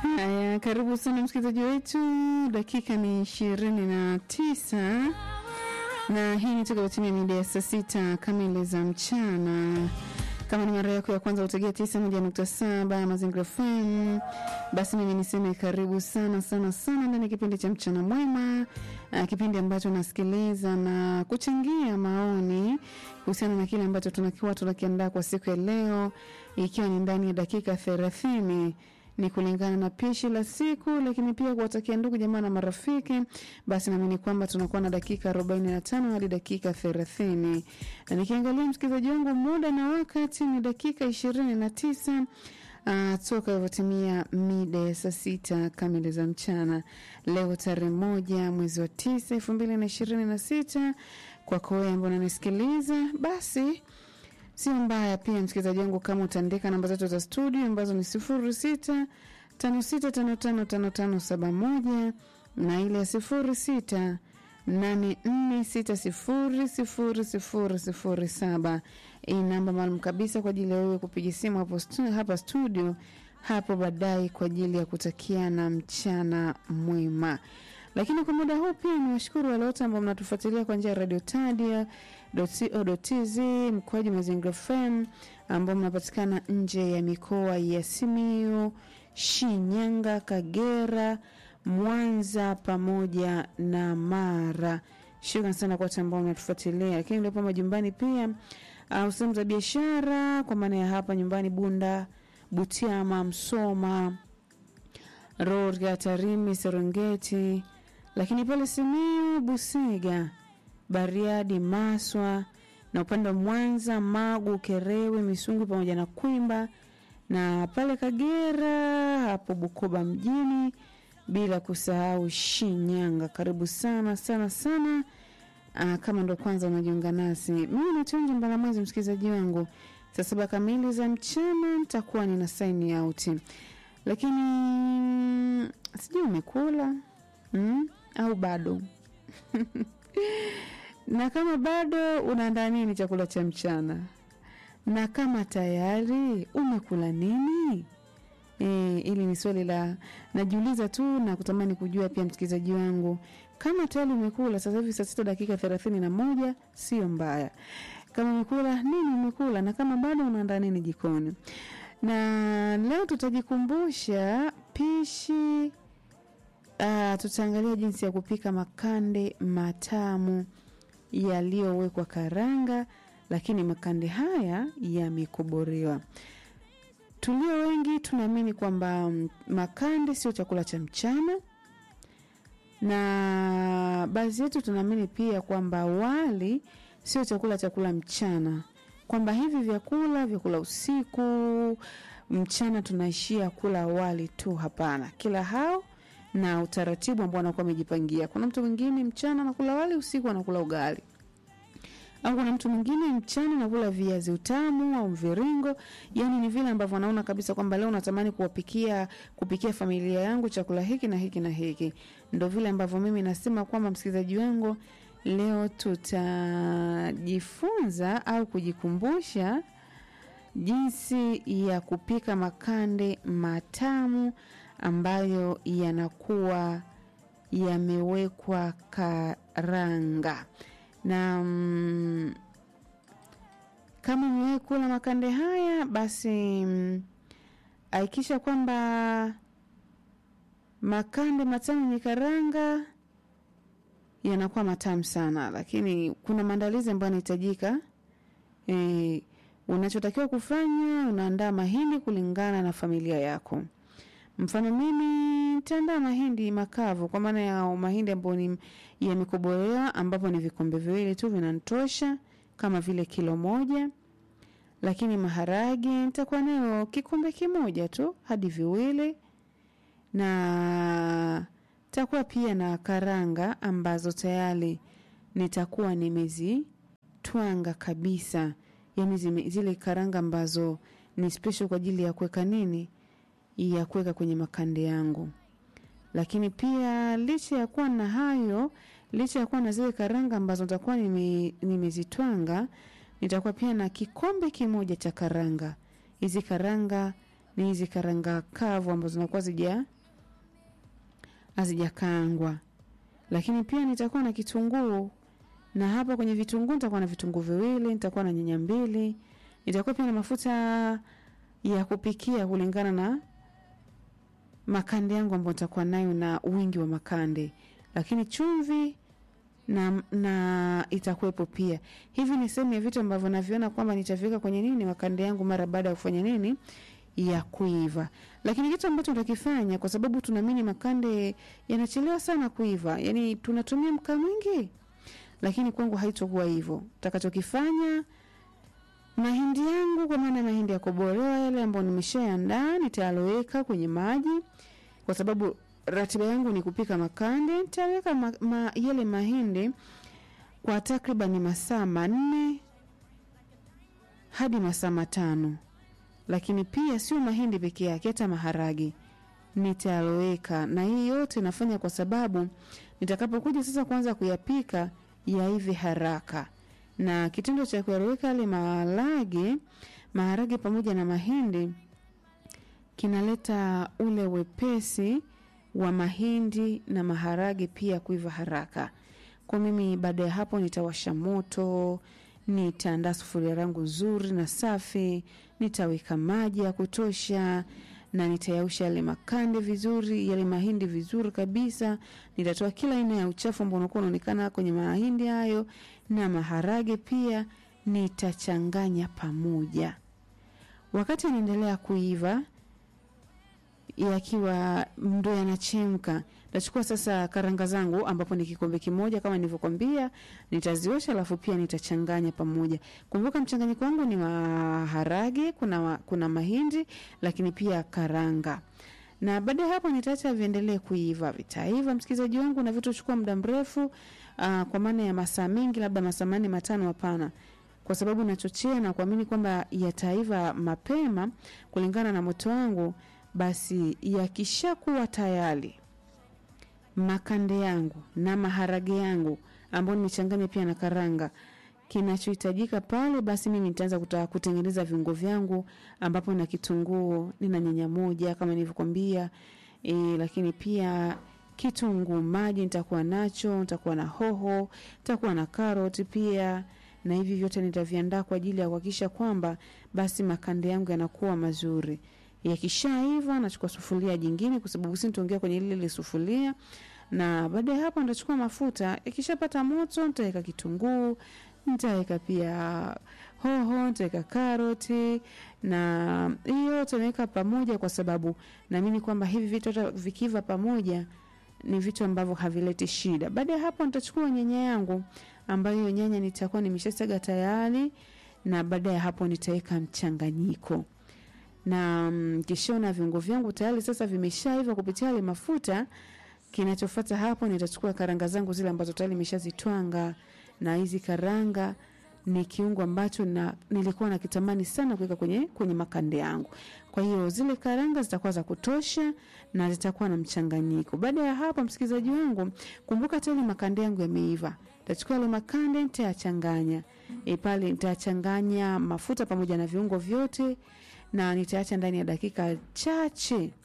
Haya, karibu sana msikilizaji wetu, dakika ni ishirini na tisa na hii ni toka timia mida ya saa sita kamili za mchana. Kama ni mara yako ya kwanza utegea tisa moja nukta saba Mazingira FM, basi mimi niseme karibu sana sana sana ndani ya kipindi cha mchana mwema, uh, kipindi ambacho nasikiliza na kuchangia maoni kuhusiana na kile ambacho tunakiwa tunakiandaa kwa siku ya leo, ikiwa ni ndani ya dakika thelathini ni kulingana na pishi la siku, lakini pia kuwatakia ndugu jamaa na marafiki. Basi naamini kwamba tunakuwa na dakika arobaini na tano hadi dakika thelathini na nikiangalia msikilizaji wangu, muda na wakati ni dakika ishirini na tisa Uh, toka ilivyotimia mida ya saa sita kamili za mchana leo tarehe moja mwezi wa tisa elfu mbili na ishirini na sita kwako wewe ambao unanisikiliza basi sio mbaya pia msikilizaji wangu kama utaandika namba zetu za studio ambazo ni sifuri sita tano sita tano tano tano tano saba moja na ile ya sifuri sita nane nne sita sifuri sifuri sifuri sifuri saba hii namba maalum kabisa kwa ajili ya wewe kupiga simu hapo stu, hapa studio hapo baadaye kwa ajili ya kutakiana mchana mwema lakini kwa muda huu pia ni washukuru wale wote ambao mnatufuatilia kwa njia ya radio tadia co.tz mkoaji mazingira fm ambao mnapatikana nje ya mikoa ya simiu shinyanga kagera mwanza pamoja na mara shukran sana kwa wote ambao mnatufuatilia lakini uliopo majumbani pia uh, sehemu za biashara kwa maana ya hapa nyumbani bunda butiama msoma rorga tarimi serengeti lakini pale simiu busiga bariadi maswa na upande wa mwanza magu kerewe misungu pamoja na kwimba na pale kagera hapo bukoba mjini bila kusahau shinyanga karibu sana sana sana Aa, kama ndo kwanza unajiunga nasi mimi natonja mbalamwezi msikilizaji wangu saa saba kamili za mchana nitakuwa nina saini out lakini sijui umekula mm? au bado na kama bado unaandaa nini chakula cha mchana na kama tayari umekula nini e, ili ni swali la najiuliza tu na kutamani kujua pia msikilizaji wangu kama tayari umekula sasa hivi saa sita dakika thelathini na moja sio mbaya kama umekula nini umekula na kama bado unaandaa nini jikoni na leo tutajikumbusha pishi uh, tutaangalia jinsi ya kupika makande matamu yaliyowekwa karanga lakini makande haya yamekoborewa tulio wengi tunaamini kwamba makande sio chakula cha mchana na baadhi yetu tunaamini pia kwamba wali sio chakula cha kula mchana kwamba hivi vyakula vyakula usiku mchana tunaishia kula wali tu hapana kila hao na utaratibu ambao anakuwa amejipangia kuna mtu mwingine mchana anakula wali usiku anakula ugali au kuna mtu mwingine mchana nakula viazi utamu au mviringo yani ni vile ambavyo anaona kabisa kwamba leo natamani kuwapikia kupikia familia yangu chakula hiki na hiki na hiki ndo vile ambavyo mimi nasema kwamba msikilizaji wangu leo tutajifunza au kujikumbusha jinsi ya kupika makande matamu ambayo yanakuwa yamewekwa karanga na mm, kama umewahi kula makande haya basi mm, hakikisha kwamba makande matamu yenye karanga yanakuwa matamu sana lakini kuna maandalizi ambayo yanahitajika e, unachotakiwa kufanya unaandaa mahindi kulingana na familia yako mfano mimi nitaandaa mahindi makavu kwa maana ya mahindi ambayo ni yamekobolewa ambapo ni vikombe viwili tu vinantosha kama vile kilo moja lakini maharage nitakuwa nayo kikombe kimoja tu hadi viwili na takuwa pia na karanga ambazo tayari nitakuwa nimezitwanga kabisa yani zime, zile karanga ambazo ni special kwa ajili ya kuweka nini ya kuweka kwenye makande yangu lakini pia licha ya kuwa na hayo licha ya kuwa na zile karanga ambazo nitakuwa nime, nimezitwanga nitakuwa pia na kikombe kimoja cha karanga hizi karanga ni hizi karanga kavu ambazo zinakuwa zija hazijakaangwa, lakini pia nitakuwa na kitunguu na hapa kwenye vitunguu nitakuwa na vitunguu viwili, nitakuwa na nyanya mbili, nitakuwa pia na mafuta ya kupikia kulingana na makande yangu ambayo nitakuwa nayo na wingi wa makande, lakini chumvi na, na itakuwepo pia. Hivi ni sehemu ya vitu ambavyo naviona kwamba nitaviweka kwenye nini makande yangu mara baada ya kufanya nini ya kuiva. Lakini kitu ambacho tutakifanya kwa sababu tunaamini makande yanachelewa sana kuiva, yani tunatumia mkaa mwingi, lakini kwangu haitokuwa hivyo. Takachokifanya mahindi yangu, kwa maana mahindi ya kobolewa yale ambayo nimeshaandaa, nitayaloweka kwenye maji, kwa sababu ratiba yangu ni kupika makande. Nitaweka ma, ma, yale mahindi kwa takriban masaa manne hadi masaa matano lakini pia sio mahindi peke yake, hata maharage nitaloweka. Na hii yote nafanya kwa sababu nitakapokuja sasa kuanza kuyapika yaive haraka, na kitendo cha kuyaloweka yale maharage maharage pamoja na mahindi kinaleta ule wepesi wa mahindi na maharage pia kuiva haraka. Kwa mimi baada ya hapo nitawasha moto, nitaandaa sufuria langu nzuri na safi, nitaweka maji ya kutosha na nitayausha yale makande vizuri, yale mahindi vizuri kabisa. Nitatoa kila aina ya uchafu ambao unakuwa unaonekana kwenye mahindi hayo na maharage pia, nitachanganya pamoja. Wakati yanaendelea kuiva yakiwa ndo yanachemka, nachukua sasa karanga zangu ambapo ni kikombe kimoja kama nilivyokwambia, nitaziosha alafu pia nitachanganya pamoja. Kumbuka mchanganyiko wangu ni maharage, kuna, wa- kuna mahindi lakini pia karanga na baada ya hapo nitaacha viendelee kuiva. Vitaiva msikilizaji wangu, na vitochukua muda mrefu aa, kwa maana ya masaa mengi, labda masaa manne matano, hapana kwa sababu nachochea na kuamini kwamba yataiva mapema kulingana na moto wangu. Basi yakishakuwa tayari makande yangu na maharage yangu ambayo nimechanganya pia na karanga, kinachohitajika pale, basi mimi nitaanza kuta- kutengeneza viungo vyangu, ambapo na kitunguu, nina nyanya moja kama nilivyokwambia e, lakini pia kitunguu maji nitakuwa nacho, nitakuwa na hoho, nitakuwa na karoti pia na hivi vyote nitaviandaa kwa ajili ya kuhakikisha kwamba basi makande yangu yanakuwa mazuri. Yakishaiva nachukua sufuria jingine, kwa sababu si nitaongea kwenye lile lile sufuria, na baada ya hapo nitachukua mafuta. Yakishapata moto, nitaweka kitunguu, nitaweka pia hoho, nitaweka karoti na hiyo yote naweka pamoja, kwa sababu naamini kwamba hivi vitu hata vikiva pamoja ni vitu ambavyo havileti shida. Baada ya hapo nitachukua nyanya yangu ambayo hiyo nyanya nitakuwa nimeshasaga tayari, na baada ya hapo nitaweka mchanganyiko na mm, kishaona viungo vyangu tayari sasa vimeshaiva kupitia yale mafuta. Kinachofuata hapo nitachukua karanga zangu zile ambazo tayari nimeshazitwanga, na hizi karanga ni kiungo ambacho na, nilikuwa nakitamani sana kuweka kwenye, kwenye makande yangu. Kwa hiyo zile karanga zitakuwa za kutosha na zitakuwa na mchanganyiko. Baada ya hapo, msikilizaji wangu, kumbuka tayari makande yangu yameiva. Nitachukua yale makande nitayachanganya e, pale nitachanganya mafuta pamoja na viungo vyote na nitaacha ndani ya dakika chache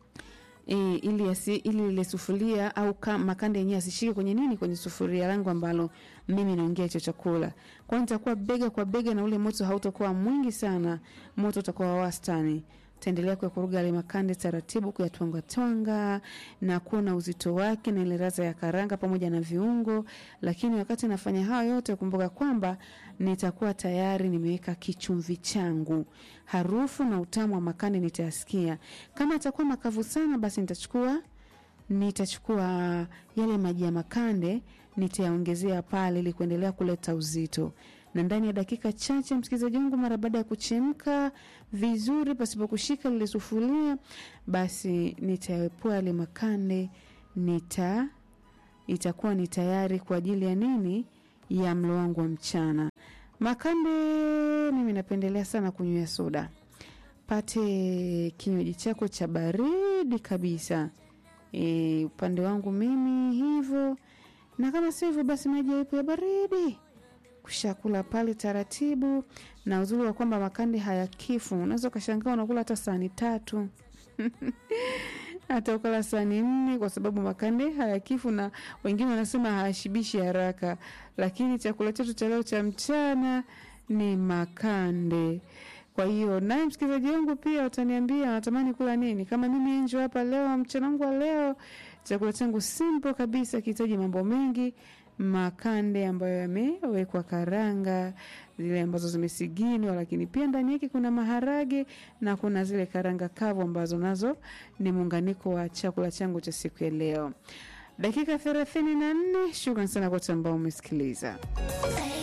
e, ili yasi, ili ile sufuria au ka, makande yenyewe asishike kwenye nini, kwenye sufuria langu ambalo mimi naongea hicho chakula. Kwa hiyo nitakuwa bega kwa bega, na ule moto hautakuwa mwingi sana, moto utakuwa wa wastani. Taendelea kuyakoroga yale makande taratibu, kuyatwanga twanga na kuona uzito wake na ile ladha ya karanga pamoja na viungo. Lakini wakati nafanya hayo yote, kumbuka kwamba nitakuwa tayari nimeweka kichumvi changu. Harufu na utamu wa makande nitayasikia. Kama atakuwa makavu sana, basi nitachukua nitachukua yale maji ya makande nitayaongezea pale ili kuendelea kuleta uzito na ndani ya dakika chache, msikilizaji wangu, mara baada ya kuchemka vizuri pasipo kushika lile sufuria, basi nitaepua yale makande, nita itakuwa ni tayari kwa ajili ya nini, ya mlo wangu wa mchana. Makande mimi napendelea sana kunywea soda. Pate kinywaji chako cha baridi kabisa. E, upande wangu mimi hivyo, na kama sio hivyo basi maji yawepo ya baridi kushakula pale taratibu, na uzuri wa kwamba makande hayakifu. Unaweza ukashangaa unakula hata sahani tatu hata ukala sahani nne, kwa sababu makande hayakifu, na wengine wanasema hayashibishi haraka. Lakini chakula chetu cha leo cha mchana ni makande. Kwa hiyo naye msikilizaji wangu pia utaniambia natamani kula nini. Kama mimi Enjo hapa leo, mchana wangu wa leo, chakula changu simple kabisa, kihitaji mambo mengi makande ambayo yamewekwa karanga zile ambazo zimesiginwa, lakini pia ndani yake kuna maharage na kuna zile karanga kavu ambazo nazo ni muunganiko wa chakula changu cha siku ya leo. Dakika thelathini na nne. Shukran sana kwa wote ambao umesikiliza.